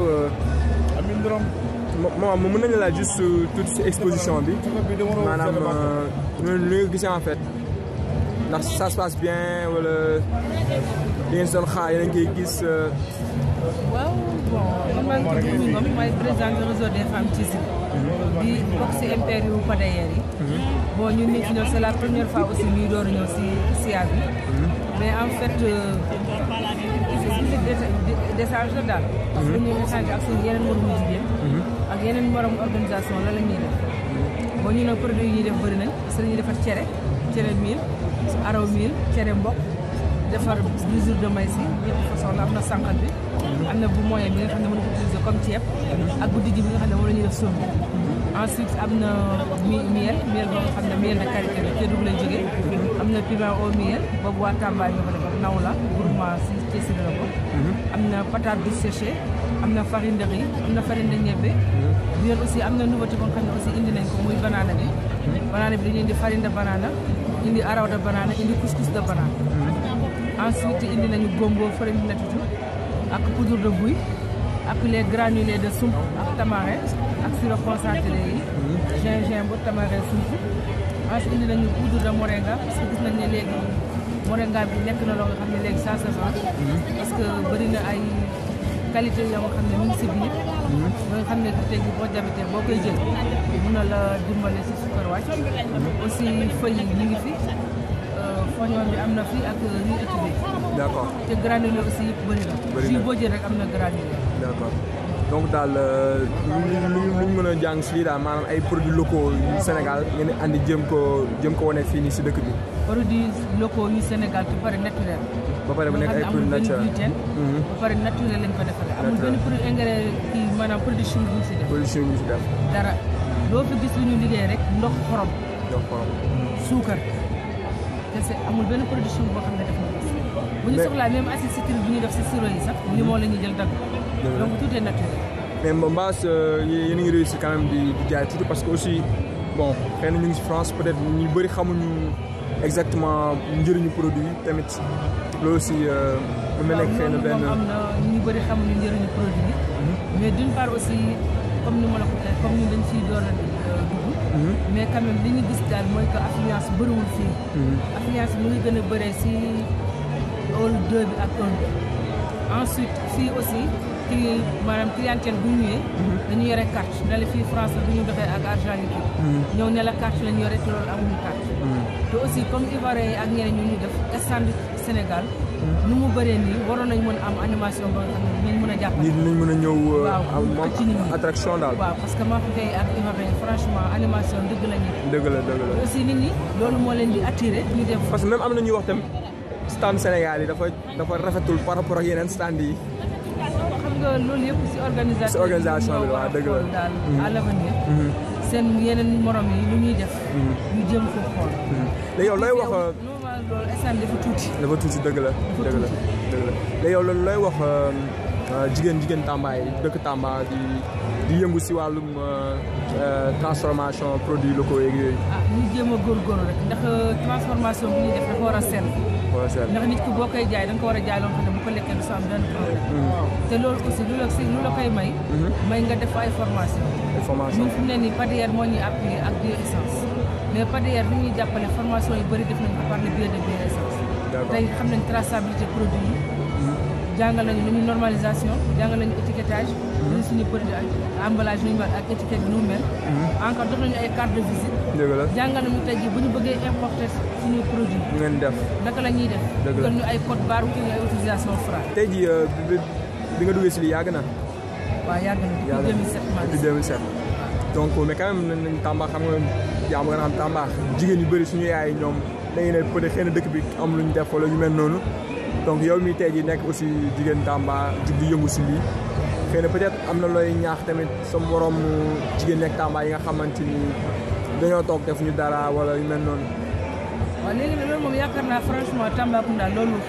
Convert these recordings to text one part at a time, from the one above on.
moom mën nañu laaj juste toute ci exposition bi maanaam nu nga gisee en fait ndax ça se passe bien wala li ngeen doon xaar yéen a ngi koy gis. waaw bon man maa ngi tudd Oumy Ngom maay présidente réseau des femmes TISI. di bokk si MPR yu Pader yi. bon ñun ñu fi ñëw c'est la première fois aussi ñuy door a ñëw si SIA bi. mais en fait d'échange la daal. parce que ñuy échange ak suñu yeneen moromu jigéen. ak yeneen moromu organisation la la ñuy def. bon ñu ne produit yi ñuy def bëri nañ parce que dañuy defar cere cere mil araw mil cere mbokk defar mesure de maïs yi ñetti façon la am na sànqal bi. am na bu moyen bi nga xam ne mën nga ko utiliser comme ceeb. ak bu dijj bi nga xam ne moom la ñuy def sombi. ensuite am na mi miel miel boo nga xam ne miel de qualité la Kédougou lay jógee. am na piment au miel boobu waa Tamba ñoo ko defar naw la groupement si Thiès la ko. am na patate douce séchée am na farine de riz am na farine de ñebbe. bi aussi am na nouveauté boo xam ne aussi indi nañ ko muy banana bi. banana bi dañuy indi farine de banana indi araw de banana indi couscous de banana. ensuite indi nañu gombo farine de natatu ak poudre de buy ak les granulés de sump ak tamarin ak sirop concentré yi. gingembre tamarin sump. ensuite indi nañu poudre de moringa parce que gis nañ ne léegi moringa bi nekk na loo nga xam ne léegi ça se vend. parce que bëri na ay qualité yoo nga xam ne mu ngi si biir. ba nga xam ne tey jii boo jabetee boo koy jël mun na la dimbale si sukar wàcc. aussi feuilles yi ñu ngi fi. foñoon bi am na fii ak riz étudié. d' accord te granulé aussi yëpp bëri na. bëri na jus boo jël rek am na granulé. d' accord donc daal lu ñu lu ñu mën a jàng si lii daal maanaam ay produits locaux yu Sénégal ngeen andi jëm ko jëm ko wane fii nii si dëkk bi. produits locaux yu Sénégal te pare naturel. ba pare bu nekk ay produits naturels amul benn gluten. ba pare naturel lañ ko defaree. amul benn produit engrais kii maanaam produit chimique bu ñu si def. produit chimique bu ñu si def. dara loo fi gis lu ñu liggéey rek ndox xorom. ndox xorom. suukar. kese amul benn production boo xam ne def na ko bu ñu soxlaa même acide citrique bu ñuy def si sirop yi sax limon la ñuy jël dagg donc tout est naturel mais Mbass yéen a ngi réussir quand même di di jaay tuuti parce que aussi bon xëy na ñu ngi si France peut-être ñu bëri xamuñu exactement njëriñu produit tamit loolu aussi mën na nekk xëy na benn am na ñu bëri xamuñu njëriñu produit bi mais d'une part aussi comme ni ma la ko tey comme ñun dañ ciy door a dugg mais quand même li ñu gis daal mooy que affluence bëriwul fii affluence mu ngi gën a bëree si hall 2 bi ak 1 bi ensuite fii aussi ci maanaam clientèle bu ñëwee dañu yore carte ne la fii France la du ñu doxee ak argent liquide ñëw ne la carte la ñu yore te loolu amuñu carte te aussi comme Ivoiriens yi ak ñeneen ñu ñu def stand Sénégal nu mu bëree nii waroon nañ mën a am animation ba nga xam ne dinañ mën a jàppale nit dinañ mën a ñëw waaw am moom ci nit ñi attraction daal waaw parce que maa fi tey ak Ivoirien franchement animation dëgg la ñu dëgg la dëgg la aussi nit ñi loolu moo leen di attiré ñu def parce que même am na ñuy wax tam stand Sénégal yi dafa dafa rafetul par rapport ak yeneen stand yi xam nga loolu yëpp si organisation Si organisation bi waaw dëgg la. daal à l'avenir seen yeneen morom yi lu ñuy def ñu jëm ko xool léegi yow looy wax normal loolu instant dafa tuuti dafa tuuti dëgg la dëgg la dëgg la léegi yow loolu looy wax jigéen jigéen Tamba yi dëkk Tamba di di yëngu si wàllum transformation produits locaux yeeg yooyu ah ñu jéem a góorgóorlu rek ndax transformation bi ñuy def dafa war a sell wala seet ndax nit ki boo koy jaay da nga ko war a jaay loo xam ne bu ko lekkee du sa am benn problème te loolu aussi lu la si lu la koy may may nga def ay formation information ñun fi mu ne nii Pader moo ñuy appuyer ak Bioessence mais Pader li ñuy jàppale formation yu bëri def nañ ko par le biais de Bioessence D'accord. tey xam nañ traçabilité produit yi jàngal nañu lu ñuy normalisation jàngal nañu étiquetage lu suñu produit ak emballage nu ñu mel ak étiquette bi nu mu mel encore jox nañu ay carte de visite dëgg la jàngal nañu tey jii bu ñu bëggee importer suñuy produit ñu ngeen def naka la ñuy def Dëgg la. kon ñu ay code barre wutal ñu ay autorisation Fra tey jii bi bi nga duggee si lii yàgg na waaw yàgg na yàgg depuis 2007 maa depuis 2007 donc mais quand même nañ nañ Tamba xam nga yaa ma nga xam Tamba jigéen yu bëri suñu yaay ñoom dañuy ne peut être xëy na dëkk bi am lu ñu def wala ñu mel noonu donc yow mi tey jii nekk aussi jigéen Tamba jug di yëngu si lii xëy na peut être am na looy ñaax tamit sa morom jigéen nekk Tamba yi nga xamante ni dañoo toog def ñu dara wala yu mel noonu waaw léegi nag loolu moom yaakaar naa franchement Tambacounda loolu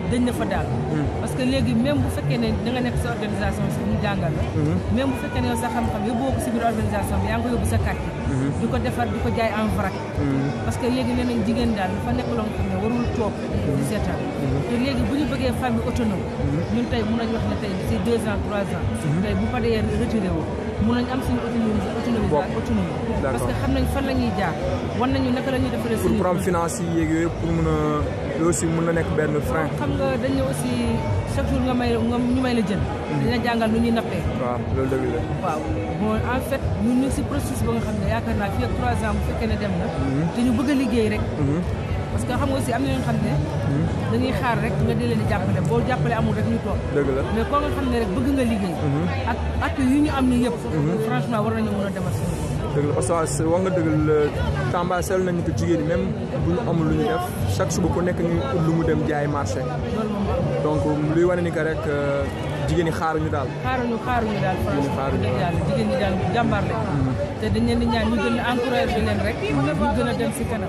dañ na fa daal parce que léegi même bu fekkee ne da nga nekk sa organisation si ñu jàngal la même bu fekkee ne yow sa xam-xam yóbboo ko si biir organisation bi yaa ngi ko yóbbu sa quartier di ko defar di ko jaay en vrac parce que léegi nee nañ jigéen daal dafa nekk loo xam ne warul toog di seetaan te léegi bu ñu bëggee famille autonome ñun tey mun nañ wax ne tey si deux ans trois ans tey bu fa dee retiré wu mun nañ am suñu autonomie autonomie autonomie parce que xam nañ fan la ñuy jaar war nañu naka la ñuy defaree pour suñu problème financier yeeg yooyu pour mun a loolu aussi mun na nekk benn frein xam nga dañu aussi chaque jour nga may nga ñu may la jën dina jàngal nu ñuy nappee waaw loolu dëgg la waaw bon en fait ñun ñu ngi si processus ba nga xam ne yaakaar naa fii ak trois ans bu fekkee ne dem na te ñu bëgg a liggéey rek parce que xam nga aussi am na ñoo xam ne dañuy xaar rek nga di leen di jàppale boo jàppale amul rek ñu toog dëgg la mais koo nga xam ne rek bëgg nga liggéey ak at yu ñu am ni yëpp franchement war nañu mën a demal suñu bopp dëgg la parce que wax nga dëgg la Tamba seetlu nañu ko jigéen ñi même bu ñu amul lu ñu def chaque suba ku nekk ñu ut lu mu dem jaay marché loolu moom donc luy wane ni que rek jigéen ñi xaaruñu daal. xaaruñu xaaruñu daal franchement xaaruñu dëgg yàlla jigéen ñi daal jàmbaar lañ te dañ leen di ñaan ñu gën a encouragé leen rek ñu gën a dem si kanam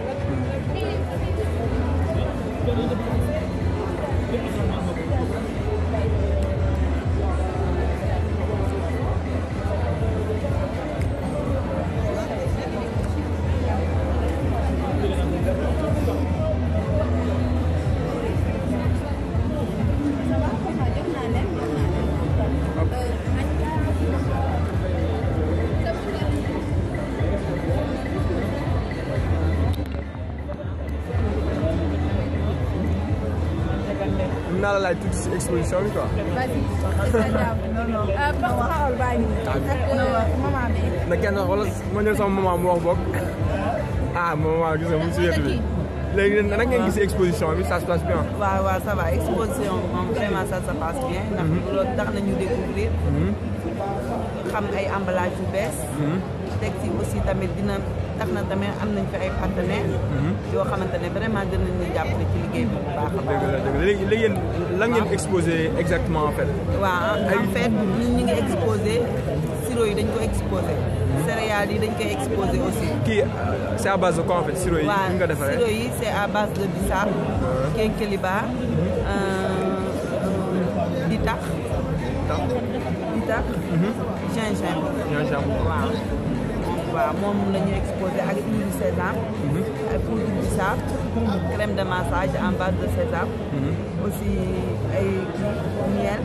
mën naa la laaj tuuti si exposition bi quoi. Vas-y. non non. porte-parole baa ngi nii. ak maman bi. na kenn wala ma ñëw sama maman mu wax boog ah maman gis nga mu ngi si wetu bi léegi nag ngeen gis exposition bi ça se passe bien. waaw waaw ça va exposition bi moom vraiment ça se passe bien. ndax loolu tax nañu découvrir xam ay emballage yu bees. teg ci aussi tamit dina tax na tamit am nañ fi ay partenaires. yoo xamante ne vraiment dinañ ñu jàppale ci liggéey bi bu baax a baax. dëgg la dëgg la léegi léegi yéen lan ngeen exposé exactement en fait. waaw en fait ñun ñu ngi exposé sirop yi dañ ko exposé. céréales yi dañ koy exposé aussi. kii c'est à base de quoi en fait sirop yi. waaw ni nga defaree sirop yi c'est à base de bissap. kénkeliba. ditax. ditax. gingembre. gingembre. waaw waaw moom la ñu exposé ak huile de sésame. ak poudre bissap. crème de massage en base de sésame. aussi ay kii miel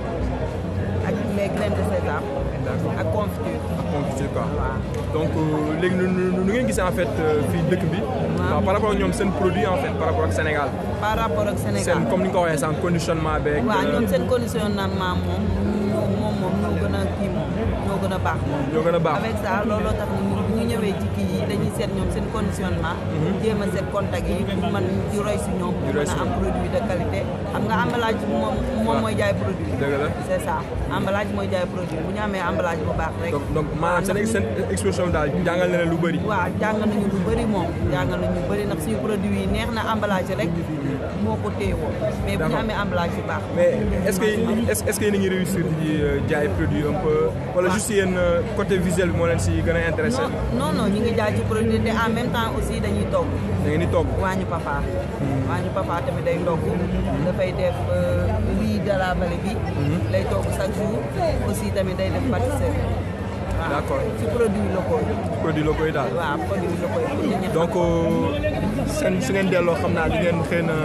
ak les graines de sésame. ak confiture. confiture quoi. waaw. donc euh, léegi nu nu nu ngeen gisee en fait euh, fii dëkk bi. waaw par rapport ak ñoom seen produit en fait par rapport ak Sénégal. par rapport ak Sénégal. seen comme ni nga ko waxee sànq conditionnement beeg. waaw ñoom seen conditionnement moom moom moom ñoo gën a kii moom ñoo gën a baax moom. ñoo gën a baax. avec ça looloo tax ñu bu ñu ñëwee ci kii yi dañuy seet ñoom seen conditionnement. jéem a seet contact yi pour man di roy si ñoom. Di pour roy mën si a am produit de qualité. xam nga emballage bi moom moom mooy jaay produit. dëgg la. c' est ça emballage mooy jaay produit bu ñu amee emballage bu baax rek. donc donc maanaam seen seen exposition bi daal jàngal na leen lu bëri. waaw jàng nañu lu bëri moom jàng nañu lu bëri ndax suñu produit yi neex na emballage rek moo ko téewoo mais bu ñu D'accord. amee emballage yu baax. mais est-ce que est-ce est-ce que yéen a ngi réussir di euh, jaay produit un peu wala juste yéen euh, côté visuel bi moo leen si gën a intéressé. non non non ñu ngi jaay ci produit te en même temps aussi dañuy togg da ngeen di togg. waañu papa waañu papa tamit day togg dafay def riz de la vallée bi lay togg chaque jour aussi tamit day def pâtisserie waaw D'accord. ci produit locaux yi produit locaux yi daal. waaw produit locaux yi pour nit ñi xam. donc seen su ngeen delloo xam naa di ngeen xëy na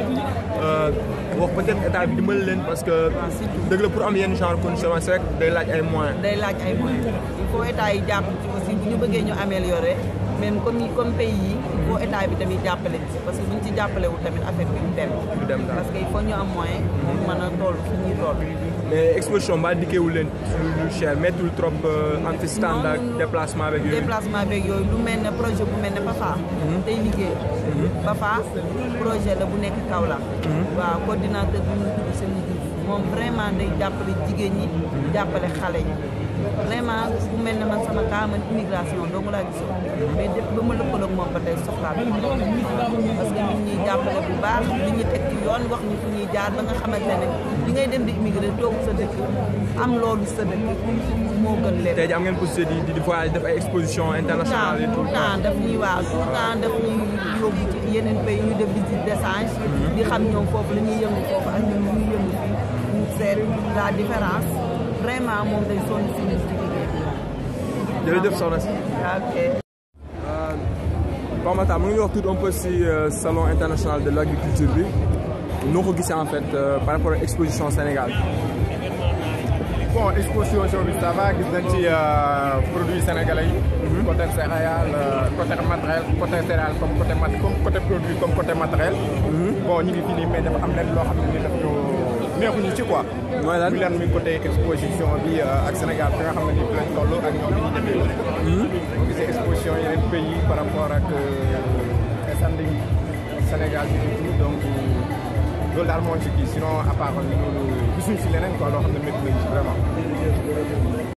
euh, wax peut-être état bi dimbali leen parce que waaw surtout. dëgg la pour am yenn genre conditionnement c'est vrai que day laaj ay moyens. day laaj ay moyens il faut état yi jàpp ci aussi bu ñu bëggee ñu améliorer même comme comme pays yi il faut état bi tamit jàppale ci parce que bu ñu ci jàppale wu tamit affaire bi du dem Du dem daal. parce que il faut ñu am moyen pour mën a toll fi ñuy toll mais exposition ba dikkeewul leen lu lu cher mettul trop euh, anti stand ak Non, déplacement avec yooyu. déplacement beeg yooyu lu mel ne projet bu mel ne Pafa tey liggéey Pafa projet la bu nekk Kaolack waaw coordinateur bi ñu tudd seen Diouf moom vraiment day jàppale jigéen ñi jàppale xale yi vraiment bu mel ne man sama cas man immigration dong laa gisoon mais depuis ba ma lëkkaloog moom ba tey soxlaa bi parce que nit ñuy jàppale bu baax li ñu teg ci yoon wax ñu fu ñuy jaar ba nga xamante ne li ngay dem di immigré toog sa dëkk am loolu sa dëkk moo gën lépp tey jii am ngeen possibilité di di voyage def ay exposition internationale et tout le temps daf ñuy waaw tout le temps daf ñuy yóbbu ci yeneen pays ñu def visite d'échange di xam ñoom foofu la ñuy yëngu foofu ak ñun ñuy yëngu fii ñu seet la différence vraiment moom day sonn si ñun ci liggéey bi jërëjëf soxna si. ok. Pape Matar mu ngi wax tout un peu si salon international de l' agriculture bi noo ko gisee en fait par rapport ak exposition Sénégal. bon exposition bi ça va gis nañ ci produits sénégalais yi. côté céréales côté matériel côté céréales comme côté mat comme côté produit comme côté matériel. bon ñu ngi fii nii mais dafa am leen loo xam ne nii daf ñu neexuñu ci quoi. mooy lan muy lan muy côté exposition bi ak Sénégal fi nga xam ne nii fi lañ toll ak ñoom li ñuy defee. boo gisee exposition yeneen pays par rapport ak standing Sénégal bi et tout donc loolu daal moo ci kii sinon à part loolu gisuñ si leneen quoi loo xam ne métti nañ ci vraiment.